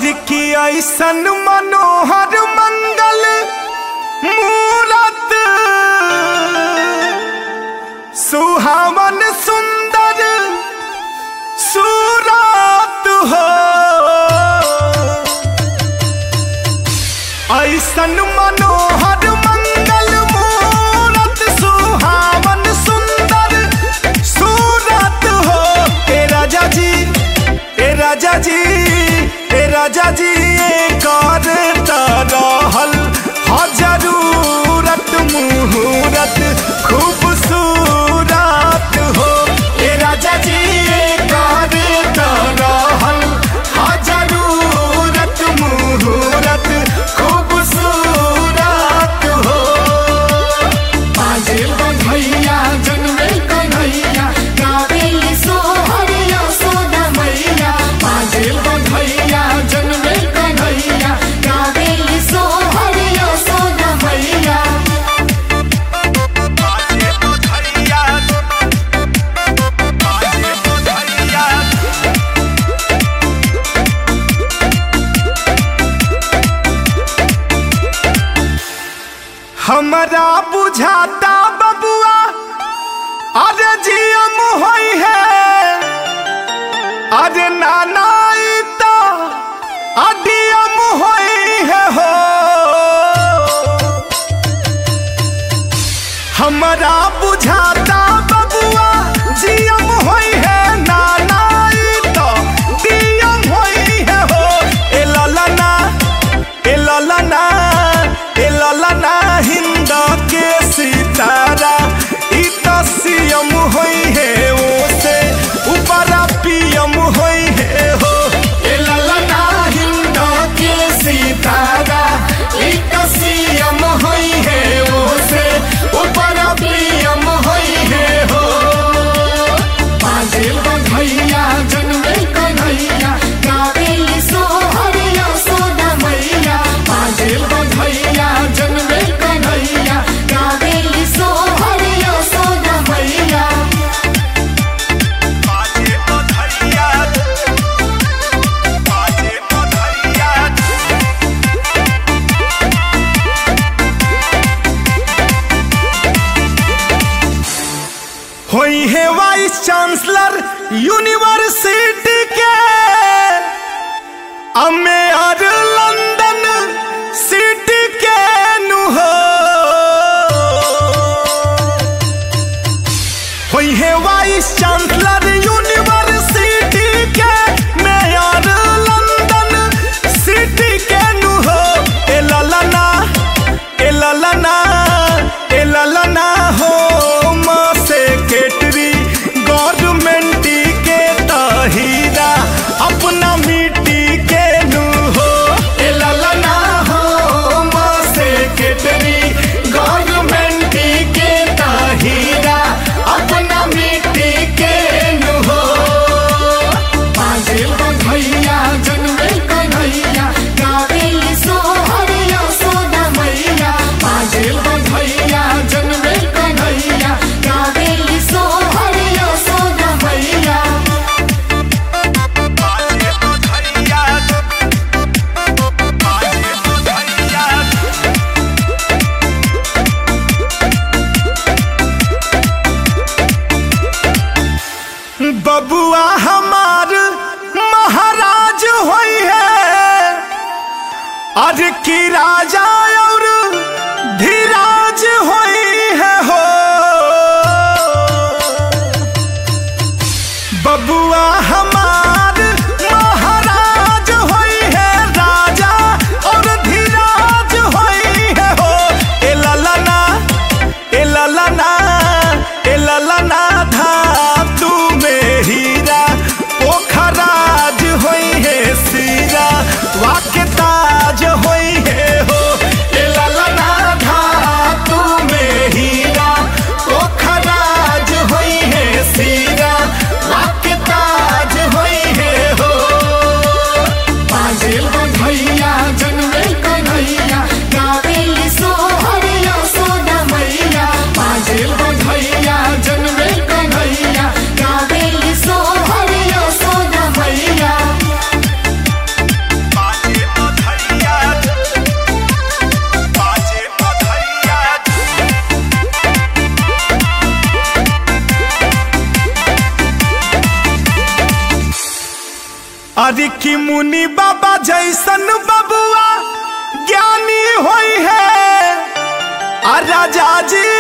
हर की ऐसन मनोहर मंगल मूरत सुहावन सुंदर सूरत हो ऐसन मनोहर मंगल मूरत सुहावन सुंदर सूरत हो ए राजा जी ए राजा जी ए राजा जी कर रहल ह जरूरत मुहूरत खूबसूरत हो ए राजा जी कर रहल ह जरूरत मुहूरत खूबसूरत हो बाजे बधैया जन्मे कन्हैया गावेली सोहर यशोदा मैया बाजे बधैया जन्मे कन्हैया गावेली सोहर यशोदा मैया बाजे बधैया बाजे बधैया हमरा बुझाता बबुआ अरे जियम होई है अरे नाना ई तो अडियम होई है हो हमरा बुझाता बबुआ जियम होई है नाना ई तो दियम होई है हो ए ललना ए ललना ए ललना हिंद के सितारा ई तो सीएम होई है ओसे ऊपरा पीएम होई है हो ए ललना हिंद के सितारा ई तो सीएम होई है ओसे ऊपरा पीएम होई है हो बाजे बधैया जन्मे कन्हैया गावेली सोहर यशोदा मैया बाजे बधैया जन्मे कन्हैया गावेली सोहर यशोदा मैया बाजे बधैया बाजे बधैया होई है वाइस चांसलर यूनिवर्सिटी के अमेर लंदन सिटी के नु हो होई है वाइस चांसलर यूनिवर्सिटी के मेयर लंदन सिटी के नु हो ए ललना ए ललना ए ललना हो माँ सेक्रेटरी गवर्नमेंट के तहीरा अपना मिट्टी के नु हो ए ललना हो माँ सेक्रेटरी गवर्नमेंट के तहीरा अपना मिट्टी के नु हो बाजे बधैया जन्मे कन्हैया गावेली सोहर यशोदा मैया बाजे बधैया जन्मे हरि की मुनि बाबा जैसन बबुआ ज्ञानी होई है आ राजा जी